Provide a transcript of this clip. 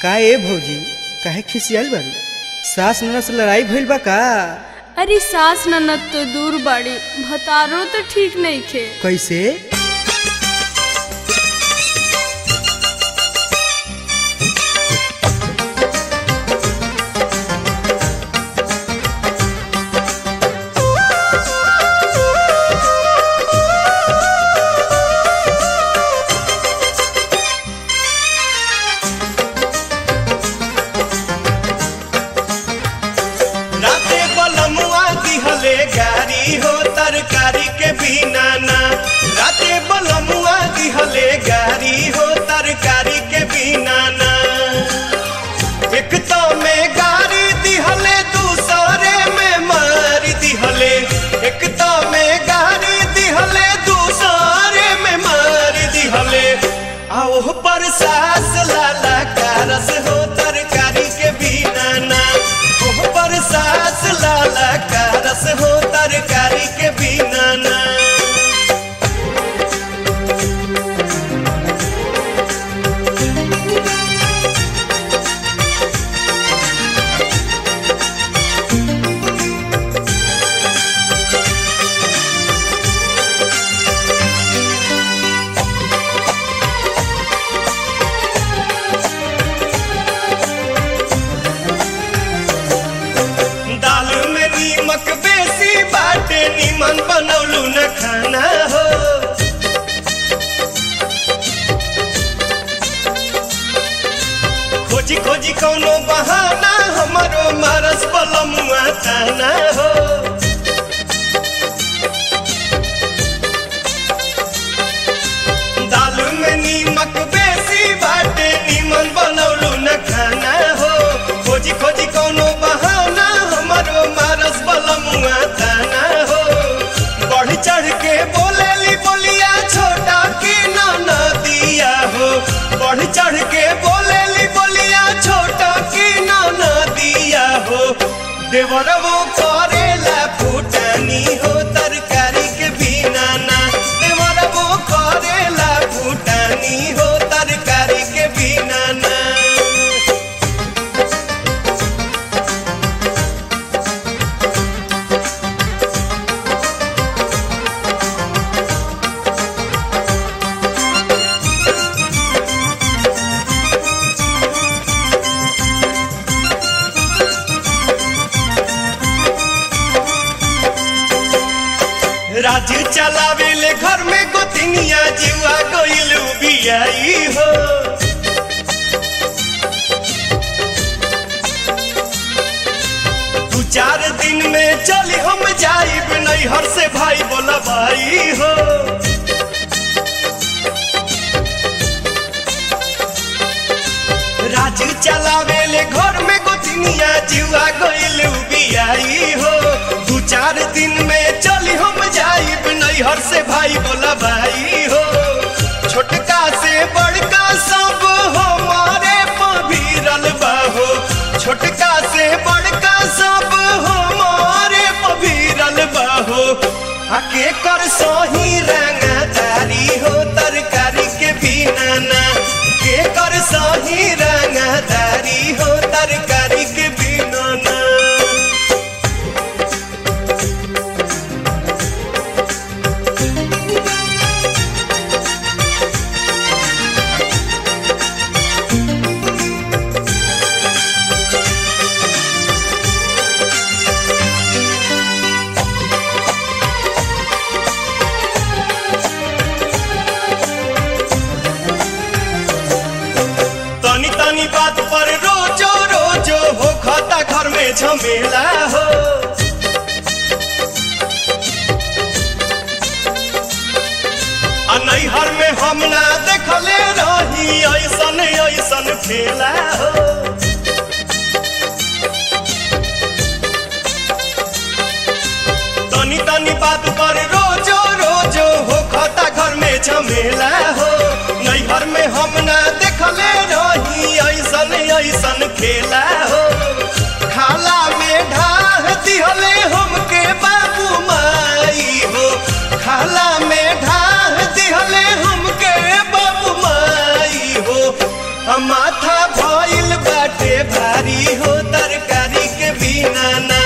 का ए भौजी काहे खिसियाल बारू सास ननद से लड़ाई भइल बा का अरे सास ननद तो दूर बाड़ी भतारो तो ठीक नहीं खे कैसे राते बलमुआ दिहले गारी हो तरकारी के बिना ना राते बलमुआ दिहले गारी हो तरकारी के बिना ना एक तो में गारी दिहले दूसरे में मार दिहले एक तो में गारी दिहले दूसरे में मार दिहले आओ पर सास लाला कारस हो तरकारी के बिना ना ओह पर सास लाला कारस हो तरकारी के बिना ना दाल में नीमक बेसी बाटे नीमन बनौलू न खाना हो खोजी खोजी कौनो बहाना हमारो मारस बलमुआ ताना हो दाल में नीमक बेसी बाटे नीमन बनौलू न खाना हो खोजी खोजी कौनो बहाना हमारो मारस बलमुआ ताना हो बढ़ चढ़ के बोलेली बोलिया छोटा की ना दिया हो बढ़ चढ़ के बोलेली बोलिया छोटा की ना दिया हो देवरवो करेला फूटानी हो तरकारी के बिना ना देवरवो करेला फूटानी हो तरकारी के बिना ना राज चलावेले घर में गोतिनिया जीवा गइलू बियाई हो दू चार दिन में चली हम जाइब नैहर से भाई बोला भाई हो राज चलावेले घर में गोतिनिया जीवा गइलू बियाई हो दू चार दिन में चली हम जाइब नैहर से भाई बोला भाई हो छोटका से बड़का सब हमारे पभीरल बाहो छोटका से बड़का सब हमारे पभीरल बाहो आके कर सही रंगदारी हो तरकारी के बिना ना के कर सही रंगदारी हो तरकारी के बिना ना तनी तनी बात पर रोजो रोजो हो खाता घर में झमेला हो आ नैहर में हम ना देखले रही ऐसन ऐसन खेला हो तनी तनी बात पर रोजो रोजो हो खाता घर में झमेला हो नैहर में हम ना देखले रही ऐसन ऐसन खेला हो खाला में ढाह दिहले हमके बाबू माई हो खाला में ढाह दिहले हमके बाबू माई हो हम माथा भइल बाटे भारी हो तरकारी के बिना ना